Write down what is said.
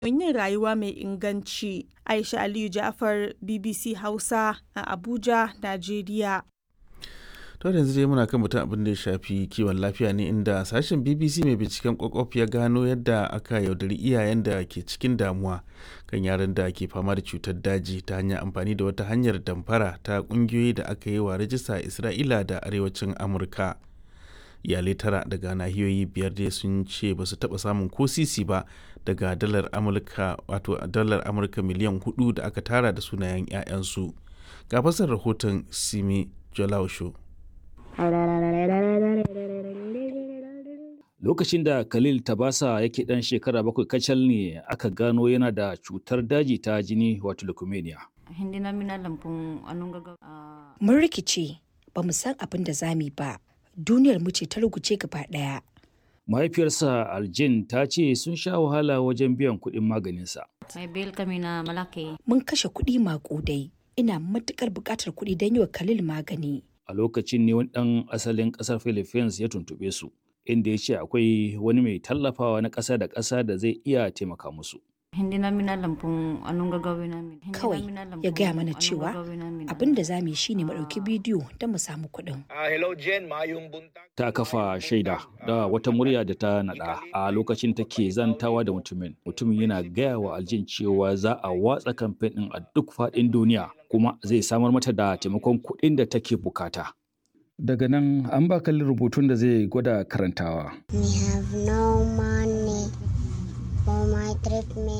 yin rayuwa mai inganci. Aisha Aliyu Ja'far BBC Hausa a Abuja, Najeriya. to yanzu dai muna kan mutum abin da ya shafi kiwon lafiya ne inda sashen bbc mai binciken kwakwaf ya gano yadda aka yaudari iyayen da ke cikin damuwa kan yaran da ke fama da cutar daji ta hanyar amfani da wata hanyar damfara ta kungiyoyi da aka yi wa rajista a isra'ila da arewacin amurka iyalai tara daga nahiyoyi biyar dai sun ce ba su taba samun ko sisi ba daga dalar amurka wato dalar amurka miliyan hudu da aka tara da sunayen 'ya'yansu ga fasar rahoton simi jolausho Lokacin da Khalil Tabasa yake ɗan shekara bakwai kacal ne aka gano yana da cutar daji ta jini wato leukemia. Mun rikice ba mu san abin da za mu ba. Duniyar mu ce ta ruguce gaba ɗaya. Mahaifiyarsa Aljin ta ce sun sha wahala wajen biyan kuɗin maganinsa. Mun kashe kuɗi maƙudai. Ina matuƙar buƙatar kuɗi don yi wa Khalil magani. A lokacin ne wani ɗan asalin ƙasar Philippines ya tuntuɓe su, inda ya ce akwai wani mai tallafawa na ƙasa da ƙasa da zai iya taimaka musu. Kawai ya gaya mana cewa abin da za mu yi shine mu ɗauki bidiyo don mu samu kuɗin. Ta kafa shaida da wata murya da ta naɗa a lokacin take zantawa da mutumin. Mutumin yana gaya wa aljin cewa za a watsa kamfen ɗin a duk faɗin duniya kuma zai samar mata da taimakon kuɗin da take bukata. Daga nan an ba kalli rubutun da zai gwada karantawa. We have no money for my treatment.